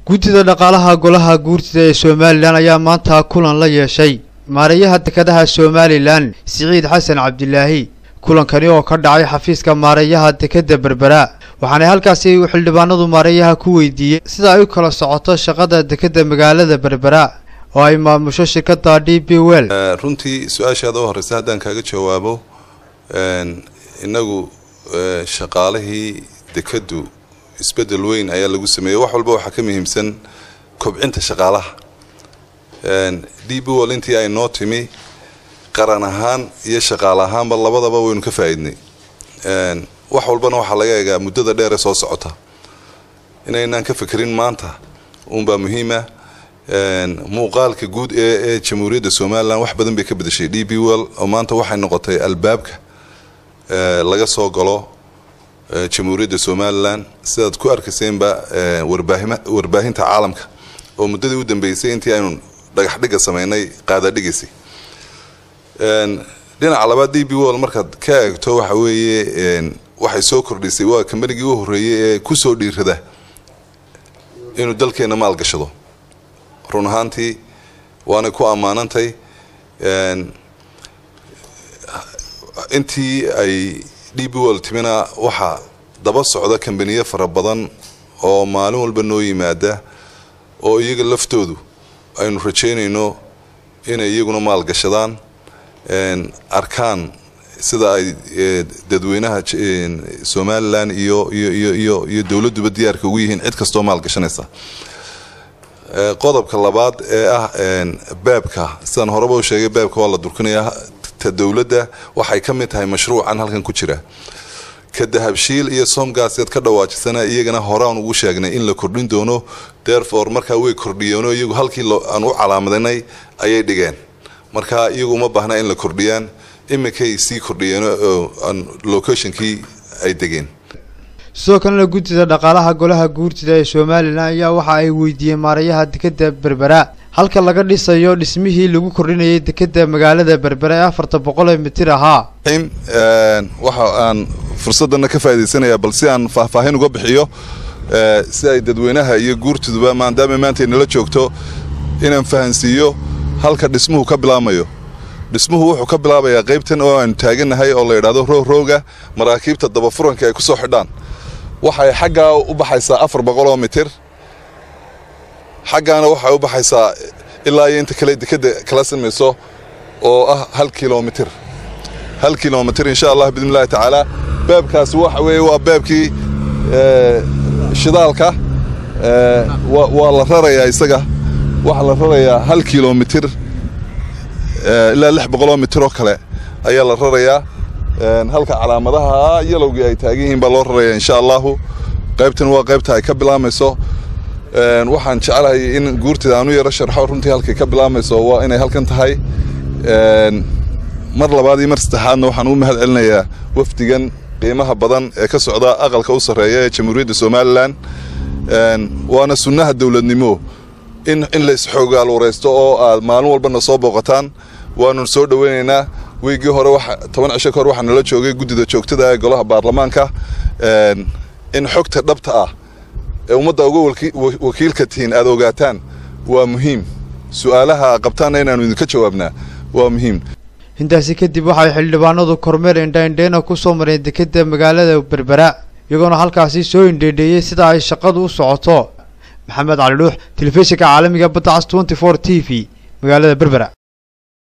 guddida dhaqaalaha golaha guurtida ee somalilan ayaa maanta kulan la yeeshay maareeyaha dekedaha somalilan siciid xasan cabdilaahi kulankani oo ka dhacay xafiiska maareeyaha dekeda berbera waxaanay halkaasi xildhibaanadu maareeyaha ku weydiiyey sida ay u kala socoto shaqada dekeda magaalada berbera oo ay maamusho shirkada d b wel runtii su-aashaada u horeysa haddaan kaaga jawaabo inagu shaqaalihii dekadu isbedel weyn ayaa lagu sameeyey wax walba waxaa ka muhiimsan kobcinta shaqaalaha d b wol intii ay noo timi qaran ahaan iyo shaqaale ahaanba labadaba waynu ka faa-iidnay wax walbana waxaa laga eegaa muddada dheer ee soo socota inaynaan ka fekerin maanta uunbaa muhiima muuqaalka guud ee ee jamhuuriyadda somalilan wax badan bay ka bedeshay d b well oo maanta waxay noqotay albaabka laga soo galo jamhuuriyadda somalilan sidaad ku arkayseenba warbaahinta caalamka oo muddadii u dambeysay intii aynu dhagax dhiga sameynay qaadadhigaysay dhinaca labaad d b wall markaad ka eegto waxa weeye waxay soo kordhisay waa kambanigii u horreeyey ee kusoo dhiirada inuu dalkeena maalgashado run ahaantii waanay ku ammaanantay intii ay d b wall timina waxaa daba socda kambaniyo fara badan oo maalin walba noo yimaada oo iyaga laftoodu aynu rajeynayno inay iyaguna maalgashadaan arkaan sida ay dadweynaha somalilan iyo iyo iyo iyo dowladduba diyaarka ugu yihiin cid kastoo maalgashanaysa qodobka labaad ee ah beebka sidaan horeba u sheegay beebka waa la durkinayaa ta dowladda waxay ka mid tahay mashruucan halkan ku jira ka dahabshiil iyo somgaasyaad ka dhawaajisana iyagana horaan ugu sheegnay in la kordhin doono therefore markaa way kordhiyeenoo iyagu halkii aan u calaamadanay ayay dhigeen marka iyagu uma baahna in la kordhiyaan iminkay sii kordhiyeen locationkii ay degeen sidoo kalena guddida dhaqaalaha golaha guurtida ee somalilan ayaa waxa ay weydiiyeen maareeyaha dekeda berbera halka laga dhisayo dhismihii lagu kordhinayay dekeda magaalada berbera ee afarta boqol ee mitir ahaa waxa aan fursadana ka faa'idaysanayaa bal si aan faahfaahin uga bixiyo si ay dadweynaha iyo guurtiduba maadaama maantay nala joogto inaan fahansiiyo halka dhismuhu ka bilaabmayo dhismuhu wuxuu ka bilaabayaa qaybtan oo aanu taagannahay oo la yidhahdo roogrowga maraakiibta dabafuranka ay ku soo xidhaan waxay xaggaa u baxaysaa afar boqol oo mitir xaggaana waxay u baxaysaa ilaa iyo inta kale dekeda kala samayso oo ah hal kilomitir hal kilomitir insha allah biidni illahi tacaala beebkaasi waxa weeye waa beebkii shidaalka waa la rarayaa isaga waxaa la rarayaa hal kilomitir ilaa lix boqoloo mitir oo kale ayaa la rarayaa halka calaamadaha yalowgii ay taagan yihiin baa loo raraya insha allahu qaybtan waa qaybta ay ka bilaabmayso waxaan jeclahay in guurtida aanu yaro sharxo runtii halkay ka bilaabmayso waa inay halkan tahay mar labaad iyo mar saddexaadna waxaan u mahad celinayaa wafdigan qiimaha badan ee ka socda aqalka u sarreeya ee jamhuuriyadda somalilan waana sunnaha dowladnimo in in laysxoogaal wareysto oo aad maalin walbana soo booqataan waanu soo dhoweynaynaa weygii hore toban cisho ka hor waxaa nala joogay guddida joogtada ee golaha baarlamaanka in xogta dhabta ah ee ummadda uga wakiilka tihiin aad ogaataan waa muhiim su-aalaha qabtaanna inaanu idinka jawaabnaa waa muhiim intaasi kadib waxay xildhibaanadu kormeer indhaindheena ku soo mareen dekeda magaalada berbera iyagoona halkaasi soo indheendheeyey sida ay shaqadu u socoto maxamed cali dhuux telefishinka caalamiga badda cas tenty four t v magaalada berbera